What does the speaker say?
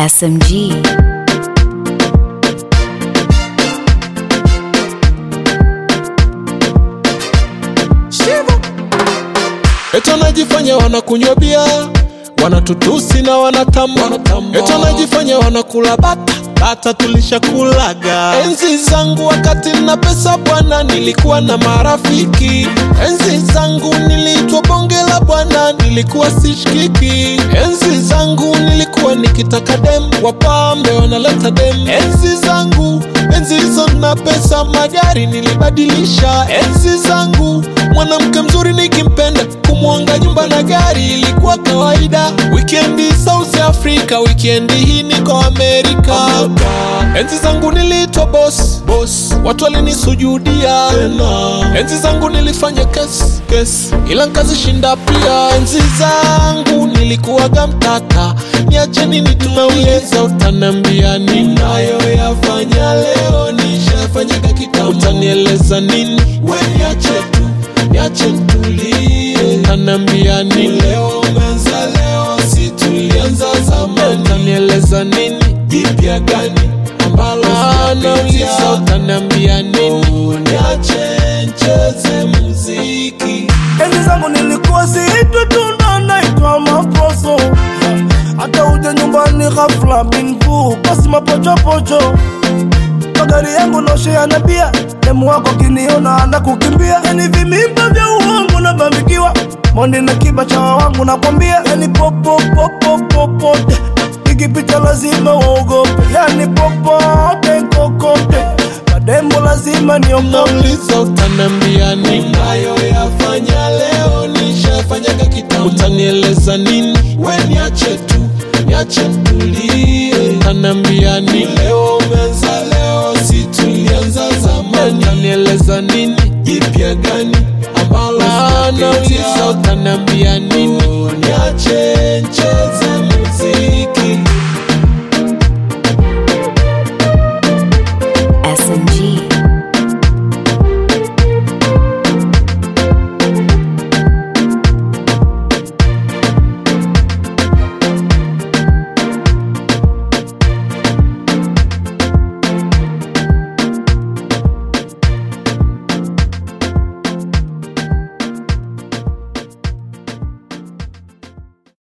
SMG. Eti wanajifanya wanakunywa bia, wanatutusi na wanatamba, eti wanajifanya wanakula bata bata tulishakulaga. Enzi zangu wakati na pesa bwana, nilikuwa na marafiki. Enzi zangu niliitwa bonge la bwana, nilikuwa sishikiki. Enzi zangu nilikuwa nikitaka dem, wapambe wanaleta dem. Enzi zangu enzi hizo na pesa, magari nilibadilisha. Enzi zangu mwanamke mzuri nikimpenda, kumwanga nyumba na gari ilikuwa kawaida. Wikendi South Africa, wikendi hii niko Amerika. Enzi zangu niliitwa boss, boss, watu walinisujudia. Enzi zangu nilifanya kesi, kesi, ila nkazishinda pia. Enzi zangu nilikuwaga mtata, niacheni nitumauliza, utanambia ninayoyafanya leo nishafanyaga kitambo. Utanieleza nini? We niache tu, niache nitulie. Utaniambia nini? Leo umeanza leo, si tulianza zamani. Utanieleza nini? Jipya gani ambalo nauliza? Utaniambia nini? Niache ncheze muziki. Enzi zangu nilikuwa siitwi tu ndo naitwa maposo, hata uje nyumbani ghafla bingu basi mapochopocho. Magari yangu noshea na bia, demu wako kiniona anda kukimbia, yani vimimba vya uongo na bambikiwa mondi na kiba cha wangu nakwambia, yani popo popo popote ikipita lazima uogope, yani popote kokote madembo lazima niogope. Nauliza utaniambia nini? Nayoyafanya leo nishafanyaga kitambo. Utanieleza nini? We niache tu, niache nitulie. Utaniambia nini? Leo umeanza leo, si tulianza zamani. Utanieleza nini? Jipya gani ambalo nauliza? Utaniambia nini? Niache